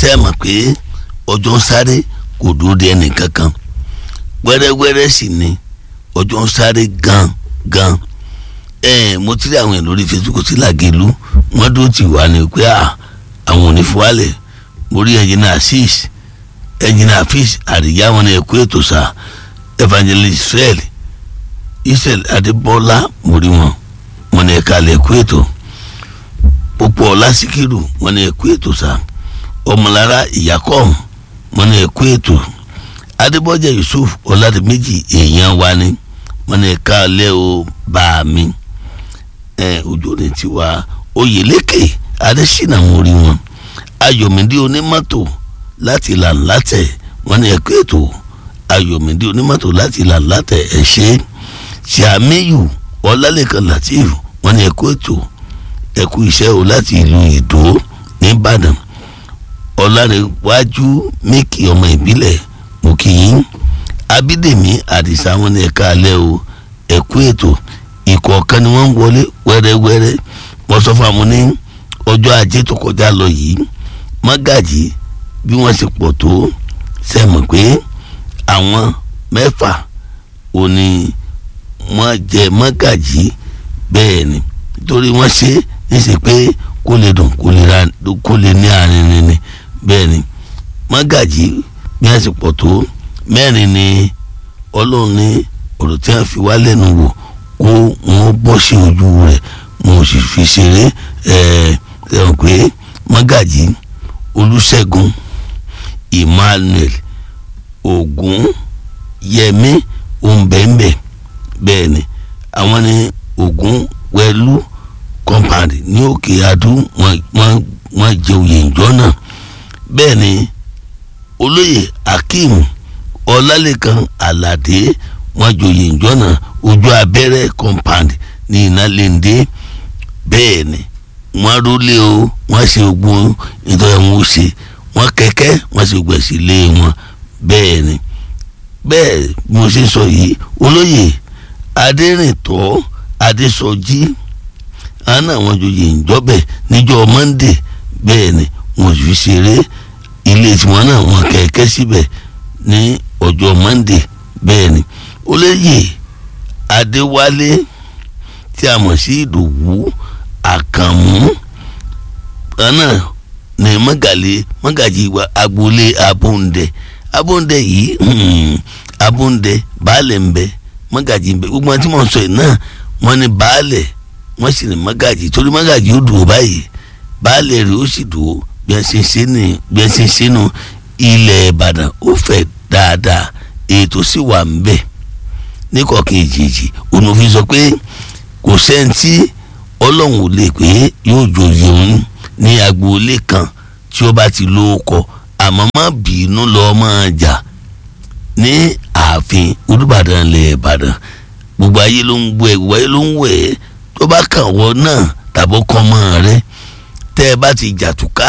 ṣe é mọ̀ pé ọjọ́ ń sáré kò dúró de ẹnì kankan wẹ́rẹ́wẹ́rẹ́ sì ni ọjọ́ ń sáré gan gan ẹ mo ti rí àwọn èèyàn lórí Facebook sí làgẹ̀lú wọ́n dúró tì wá ní pé àwọn ò ní fúwálẹ̀ mo rí ẹnjìnà six ẹnjìnà fish àríyá wọn ní ẹkú ètò sá evangelist israel israel adébọ́lá mo rí wọn wọn ní ẹ̀ka lẹ̀ ẹkú ètò púpọ̀ lásìkírù wọn ní ẹkú ètò sá ọmọlára ìyàkọ́m wọn ní ẹkú ètò adébọ́jà yusuf ọ̀làdìmẹ́jì èèyàn wa ni wọn ní ẹ̀ka lẹ́ o bá mi ẹ̀ ojú ni tiwa oyèlékè adésínà mo rí wọn ayọ̀mídé onímọ́tò láti làǹlátẹ̀ wọn ní ẹ̀kọ́ ètò ayọ̀mídé onímọ́tò láti làǹlátẹ̀ ẹ̀ ṣe ṣàmíyù ọlálẹ́kan latif wọn ní ẹ̀kọ́ ètò ẹ̀kú iṣẹ́ o láti ìlú ìdó nìbàdàn ọ̀làrẹ̀wájú mẹ́kì ọmọ ìbílẹ̀ mùkìyín abídèmí àdìsá wọn ní ẹ̀ka alẹ́ o ẹ̀kú ètò ìkọ̀ọ̀kan ni wọ́n ń wọlé wẹ́rẹ́wẹ́rẹ́ wọ́n sọ fún àwọn ní ọjọ́ ajé tó kọjá lọ yìí mọ́gàjì bí wọ́n ṣe pọ̀ tó sẹ́mọ̀ pé àwọn mẹ́fà ò ní wọ́n jẹ mọ́gàjì bẹ́ẹ̀ ni nítorí wọ́n ṣe é ṣe pé kó lè dùn kó lè ní àárín ni bẹ́ẹ̀ ni mọ́gàjì bí wọ́n ṣe pọ̀ tó mẹ́rin ni ọlọ́run ní ọ̀rọ̀ tí wọ́n fi wá lẹ́nu wò kó wọ́n bọ́ sí ojú rẹ̀ mo sì fi ṣeré ẹ̀ ẹ̀ pé mọ́gàjì olùṣègùn emmanuel ogun yẹmi ombẹ̀mbẹ̀ bẹ́ẹ̀ ni àwọn ní ogun wẹ̀lú compound ní òkè adú wọ́n jẹ oyè ìjọ náà bẹ́ẹ̀ ni olóyè akeem ọlálẹ́kan aládé wọ́n joyè ìjọ náà ojú abẹ́rẹ́ compound ní ìnálẹ́ndé bẹ́ẹ̀ ni wọ́n rólé o wọ́n ṣe ogun ìtọ́jú wọn ó ṣe wọ́n kẹ́kẹ́ wọ́n ṣe gbẹ̀ sí ilé wọn bẹ́ẹ̀ ni bẹ́ẹ̀ bí mo ṣe sọ yìí olóyè adérìntọ́ adésọjí àná àwọn joyè ìjọbẹ̀ níjọ́ monday bẹ́ẹ̀ ni wọ́n fi ṣeré ilé tiwọn náà wọ́n kẹ́kẹ́ síbẹ̀ ní ọjọ́ monday bẹ́ẹ̀ ni olóyè adéwálé tí a mọ̀ sí ìdòwú àkànmú náà ní mọ́gàlé mọ́gàjì agboolé abóńdẹ abóńdẹ yìí abóńdẹ baálẹ̀ ń bẹ mọ́gàjì ń bẹ gbogbo àwọn tí mo sọ yìí náà wọ́n ní baálẹ̀ wọ́n sì ní mọ́gàjì torí mọ́gàjì ó dùn ó báyìí baálẹ̀ rẹ̀ ó sì dùn ó bí wọ́n ṣe ṣe ní bí wọ́n ṣe ṣe nù ilẹ̀ ìbàdàn ó fẹ̀ dáadáa ètò sì wà ń bẹ ní kọ̀ọ̀kan ìjèjì òun òfin sọ pé kò sẹ́ńtì ọlọ́run ò lè pé yóò joyè òun ní agboolé kan tí ó bá ti lóókọ àmọ́ má bínú lọ máa jà ní ààfin olùbàdàn ilẹ̀ ìbàdàn gbogbo ayé ló ń gbọ́ ẹ gbogbo ayé ló ń wẹ̀ ẹ́ tó bá kàn wọ́n náà tàbó kọ́ mọ́ rẹ tẹ́ ẹ bá ti jà túká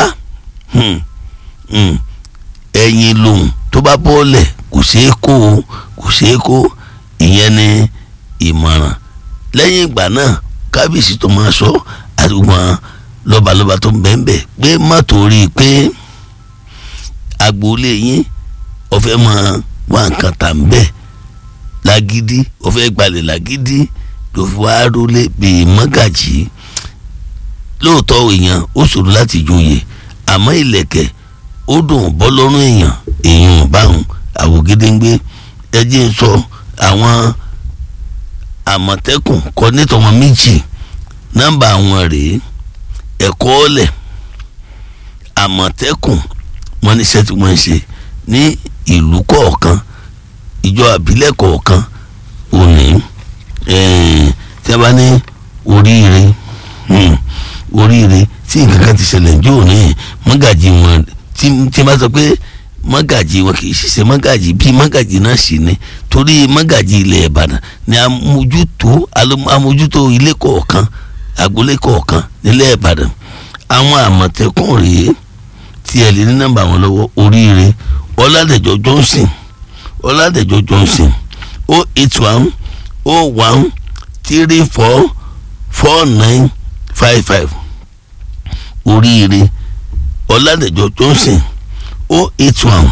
ẹ̀yin lòun tó bá bọ́ọ̀lẹ̀ kò ṣeé kó o kò ṣeé kó ìyẹn ní ìmọ̀ràn lẹ́yìn ìgbà náà kábíyèsí tó máa sọ àtùgbọ́n lọ́balọ́ba tó ń bẹ́ẹ̀ pé má torí pé agboolé yín ọ̀fẹ́ máa wá nǹkan tà ń bẹ̀ lágídí ọ̀fẹ́ gbalẹ̀ lágídí ló fi wá rólé bíi mọ́gàjì lóòótọ́ èèyàn ó ṣòro láti joyè àmọ́ ìlẹ̀kẹ̀ ó dùn bọ́ lọ́rùn èèyàn èèyàn báwọn àwògedengbe ẹ jẹ́ ń sọ àwọn àmọ̀tẹ́kùn kọ́ nítorí wọn méjì nọ́mbà wọn rèé ẹ̀kọ́ ọ̀lẹ̀ àmọ̀tẹ́kùn wọn níṣẹ́ tí wọ́n ń ṣe ní ìlú kọ̀ọ̀kan ìjọ àbílẹ̀ kọ̀ọ̀kan òní tí a bá ní oríire oríire tí nǹkan kan ti ṣẹlẹ̀ ní òní mọ́gàjì wọn tí a bá sọ pé mọ́gàjì wọn kì í ṣiṣẹ́ mọ́gàjì bíi mọ́gàjì náà sì ni torí mọ́gàjì ilẹ̀ ìbàdàn ni amójútó amójútó ilé kọ̀ọ̀kan agboolé kọ̀ọ̀kan nílẹ̀ ìbàdàn àwọn àmọ̀tẹ́kùn rèé tí ẹ lè ní nọ́mbà wọn lọ́wọ́ oríire ọládẹ̀jọ johnson ọládẹ̀jọ johnson o eight one o one three four four nine five five oríire ọládẹ̀jọ johnson o eight one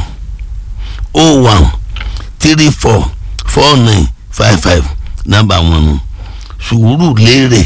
o one three four four nine five five nọ́mbà wọn nù sùúrù lérè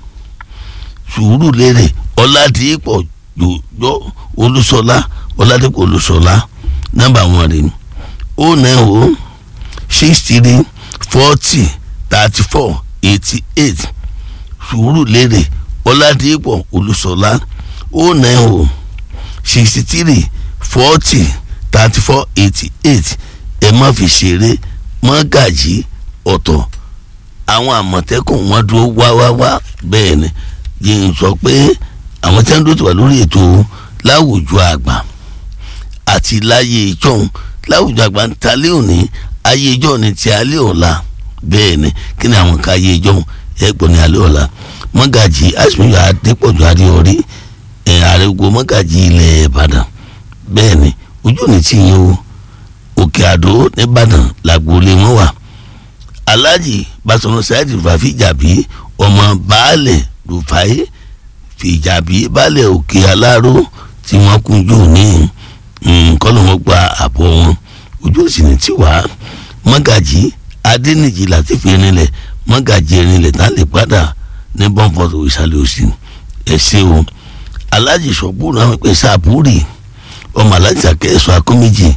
sùúrù lérè ọ̀làdìpọ̀ jòjò olúṣọlá ọ̀làdìpọ̀ olúṣọlá nọ́mbà wọn rè o nine o six three forty thirty four eighty eight sùúrù lérè ọ̀làdìpọ̀ olúṣọlá o nine o sixty three forty thirty four eighty eight ẹ má fi ṣeré mọ́gàjì ọ̀tọ̀ àwọn àmọ̀tẹ́kùn wọn dúró wáwáwá bẹ́ẹ̀ ni yìí ń sọ pé àwọn tí wọ́n dúró ti wà lórí ètò láwùjọ àgbà àti láyé ìjọhún láwùjọ àgbà ń talé òní ayé ìjọ ni ti alẹ́ ọ̀la bẹ́ẹ̀ ni kí ni àwọn ká ayé ìjọhún ẹ̀gbọ́n ní alẹ́ ọ̀la mọ́gàjì àṣìmíyọ adépọ̀jù adéorí ẹ̀ àrègbò mọ́gàjì ilẹ̀ ìbàdàn bẹ́ẹ̀ ni ojú òní ti yín o òkè àdó nìbàdàn làgbólé wọn wà alhaji basọ̀nà saheed fàfíjàbí ọmọ baálẹ̀ rufai fìjàbí baálẹ̀ òkè aláró tí wọ́n kúnjú ní kọ́nà wọn gba àbọ̀ wọn ojú òsì ní tiwa mọ́gàjì adẹ́nìjì láti fi rinlẹ̀ mọ́gàjì rinlẹ̀ tá lè padà ní bọ́ǹfọ̀tò ìsàlẹ̀ òsì ẹ̀ṣẹ̀ o alhaji sọ̀gbọ́n náà pè sábúrì ọmọ alhaji akẹ́sọ̀ akọ́méjì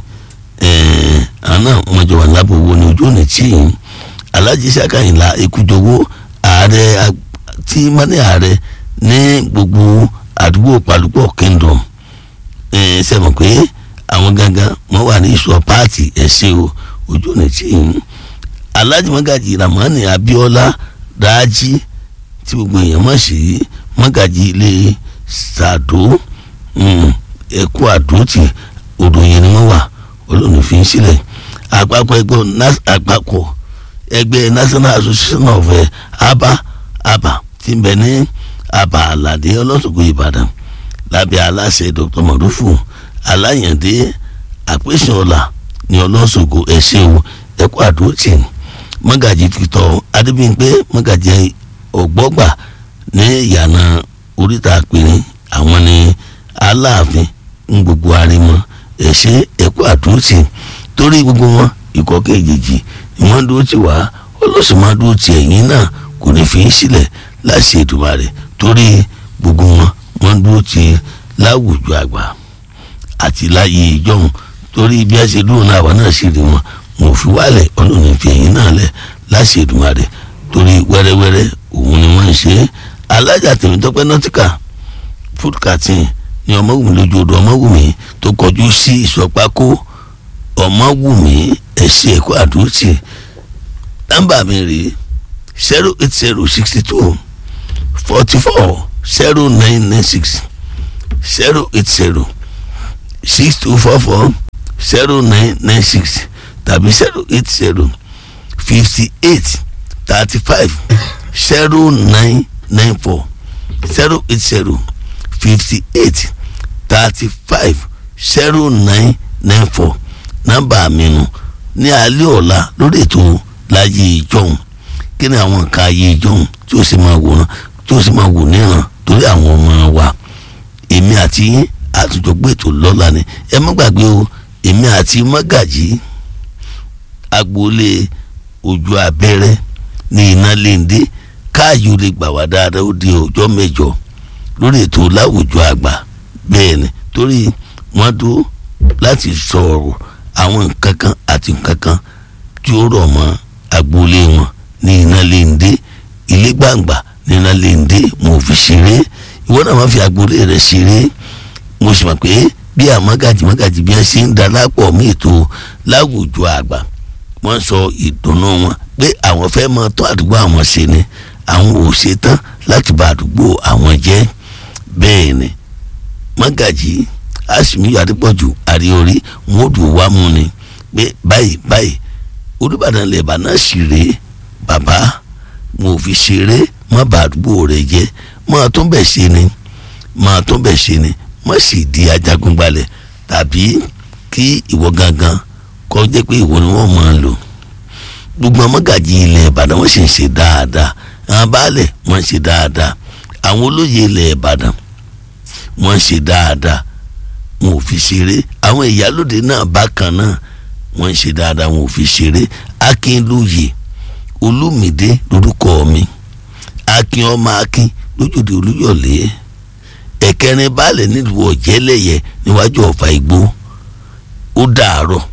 àná wọn jọ wà lábọ̀ owó ní ojú òní tí yìí alhaji sakayinla ekujowo ààrẹ tí mani ààrẹ ní gbogbo àdúgbò palupọ̀ kingdom ṣe mọ̀ pé àwọn gangan wọ́n wà ní ìṣọ̀ páàtì ẹ̀ṣẹ̀ o ojú ọ̀nà tí ń alhaji magaji ramani abiola raji tí gbogbo èèyàn mọ̀ sí magaji ilé sàdó ẹ̀kú àdótì òdòyìn ni wọ́n wà olóòní fi ń sílẹ̀ àpapọ̀ ẹgbẹ́ àpapọ̀ ẹgbẹ́ national association of uh, aba aba tí ń bẹ ní aba aládé ọlọ́sọ̀gbọ̀ ìbàdàn lábẹ́ aláṣẹ dr mọ̀rúfù aláyàndé àpèsèọlá ní ọlọ́sọ̀gbọ̀ ẹ̀ṣẹ̀ o ẹ̀kọ́ àdótì mọ́gàjì tìtọ́ adébíyìnpé mọ́gàjì ọ̀gbọ́gbà ní ìyànà oríta àpèrè àwọn ní aláàfin ń gbogbo arimọ ẹ̀ṣẹ̀ ẹ̀kọ́ àdótì torí gbogbo wọn ìkọ́ kejì ni wọ́n dúró tì wá ọlọ́sùn máa dúró tì ẹ̀yìn náà kò ní fi í sílẹ̀ láti Èdùmàrè torí gbogbo wọn wọ́n dúró tì láwùjọ àgbà àti láyé ìjọhún torí bí a ṣe dúró náà àwa náà sì rí wọn wọn ò fi wálẹ̀ ọlọ́run fi ẹ̀yìn náà lẹ̀ láti Èdùmàrè torí wẹ́rẹ́wẹ́rẹ́ òun ni wọ́n ń ṣe é alájà Tèmítọ́pẹ́ nọ́tíkà food carton ní ọmọwùmí lójú odò ọmọwùmí tó kọjú sí ìsọpákó ọmọwùmí ẹ̀sìn ẹ̀kọ́ àdúrótì nọ́mbà mi rèé zero eight zero sixty two forty four zero nine nine six zero eight zero six two four four zero nine nine six tàbí zero eight zero fifty eight thirty five zero nine nine four zero eight zero fifty eight thirty five zero nine nine four nọ́mbà mi nù ní alẹ́ ọ̀la lórí ètò láyé ìjọhún kí ni àwọn nǹkan ayé ìjọhún tí ó sì máa wòran tí ó sì máa wò níran torí àwọn ọmọ wa èmi àti yín àtúntògbé ètò lọ́la ni ẹ má gbàgbé o èmi àti mọ́gàjì agboolé ojú abẹ́rẹ́ ní iná léńdé káàyò lè gbà wá dáadáa ó di ọjọ́ mẹ́jọ lórí ètò láwùjọ àgbà bẹ́ẹ̀ ni torí wọ́n dúró láti sọ̀rọ̀ àwọn nǹkan kan àti nǹkan kan tí ó rọ̀ mọ́ agboolé wọn ní iná léńdé ilé gbàǹgbà ní iná léńdé mo fi ṣeré ìwọ náà má fi agboolé rẹ ṣeré mo sì mọ̀ pé bí àmọ́gàjì mọ́gàjì bí wọ́n ṣe ń darapọ̀ mí ètò láwùjọ àgbà wọ́n sọ ìdùnnú wọn pé àwọn fẹ́ mọ tó àdúgbò àwọn ṣe ni àwọn ò ṣe tán láti bà àdúgbò àwọn jẹ́ bẹ́ẹ̀ ni mọ́gàjì àsìmíyọ adépọ̀jù àríorí wọn ò dùn wá mú ni pé báyìí báyìí olùbàdàn lẹ́bàá náà sì rèé bàbá mo ò fi ṣeré má bà àdúgbò rẹ jẹ́ máa tó bẹ̀ ṣe ni máa tó bẹ̀ ṣe ni má sì di ajagunbalẹ̀ tàbí kí ìwọ gangan kọ́ jẹ́ pé ìwọ ni wọ́n máa lò gbogbo ọmọgàjì ilẹ̀ ìbàdàn wọ́n sì ń ṣe dáadáa àwọn baálẹ̀ wọ́n ń ṣe dáadáa àwọn olóyè ilẹ̀ ìbàdàn wọ́n ń ṣe dáadáa wọn ò fi ṣeré àwọn ìyálòde náà bákan náà wọ́n ń ṣe dáadáa wọn ò fi ṣeré akínlóye olúmídé lórúkọ mi akin ọmọ akin lójúde olúyọ̀lé ẹ̀kẹrin baálẹ̀ nílùú ọ̀jẹ́lẹ̀yẹ níwájú ọ̀fà igbó ó dàárọ̀.